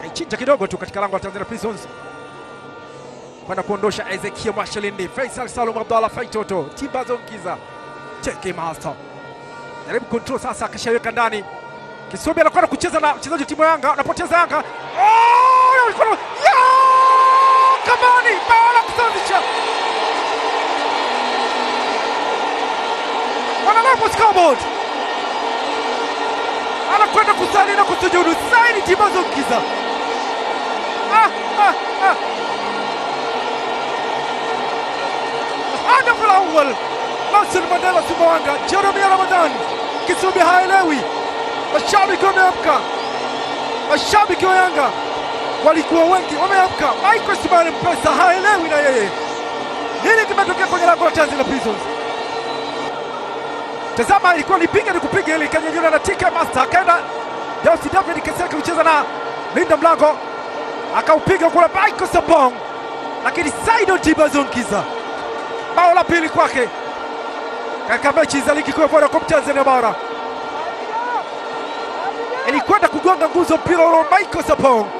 kaichinja kidogo tu katika lango la Tanzania Prisons kwenda kuondosha Ezekia Mwashalindi, Faisal Salum Abdallah Faitoto, Timbazo Nkiza, Cheke Master jaribu control sasa, akishaweka ndani Kisumbi anakwenda kucheza na mchezaji wa timu ya Yanga, anapoteza Yanga. Oh, mikono ya Kamani, bao la kusawazisha, wanalapo scoreboard, anakwenda kusali na kusujudu Saidi Timbazo Nkiza. Ah, ah, ah. Hadaf al-awwal Nelson Mandela Sumbawanga, Jeremia Ramadhan. Kisumbi haelewi, mashabiki wameamka, mashabiki wa Yanga walikuwa wengi, wameamka. Michael Simani Mpesa haelewi na yeye nini kimetokea kwenye lango la Tanzania Prisons. Tazama, ilikuwa nipiga ni kupiga, ili ikanyanyuliwa na TK Master, akaenda Jausi David Keseke kucheza na linda mlango, akaupiga kule Michael Sabong, lakini Saidon Tibazonkiza bao la pili kwake katika mechi za ligi kuu ya Vodacom Tanzania bara ilikwenda kugonga nguzo mpira ule wa Michael Sapong